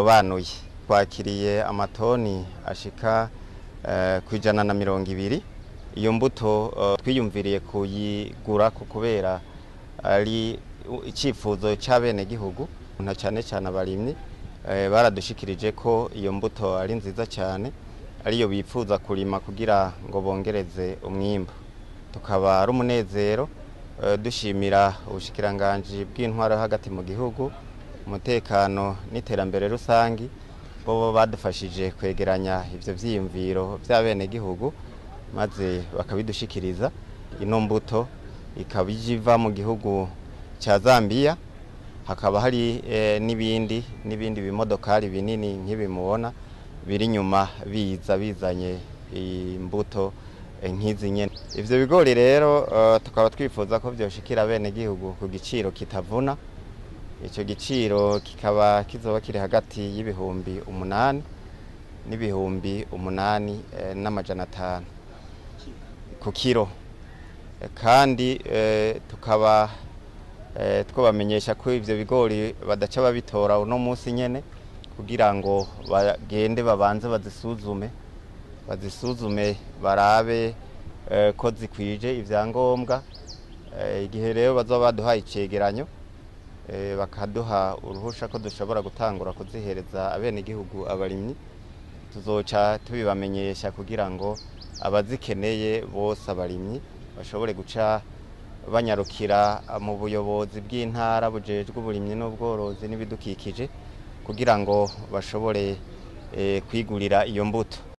birobanuye twakiriye amatoni ashika ku ijana na mirongo ibiri iyo mbuto twiyumviriye kuyigura kubera ari icyifuzo cy'abenegihugu na cyane cyane abarimyi baradushikirije ko iyo mbuto ari nziza cyane ariyo bifuza kurima kugira ngo bongereze umwimbu tukaba ari umunezero dushimira ubushikiranganji bw'intwaro hagati mu gihugu umutekano n'iterambere rusange bo badufashije kwegeranya ibyo byiyumviro by'abenegihugu maze bakabidushikiriza ino mbuto ikaba iva mu gihugu cya zambia hakaba hari n'ibindi n'ibindi bimodokari binini nk'ibimubona biri inyuma biza bizanye imbuto nk'izi nyine ibyo bigori rero tukaba twifuza ko byoshikira abenegihugu ku giciro kitavuna icyo giciro kikaba kizoba kiri hagati y'ibihumbi umunani n'ibihumbi umunani n'amajana atanu ku kiro kandi tukaba twabamenyesha ko ibyo bigori badaca babitora uno munsi nyine kugira ngo bagende babanze bazisuzume bazisuzume barabe ko zikwije ibyangombwa igihe rero bazaba baduhaye icyegeranyo bakaduha uruhusha ko dushobora gutangura kuzihereza abenegihugu abarimyi tuzoca tubibamenyesha kugira ngo abazikeneye bose abarimyi bashobore guca banyarukira mu buyobozi bw'intara bujejwe uburimyi n'ubworozi n'ibidukikije kugira ngo bashobore kwigurira iyo mbuto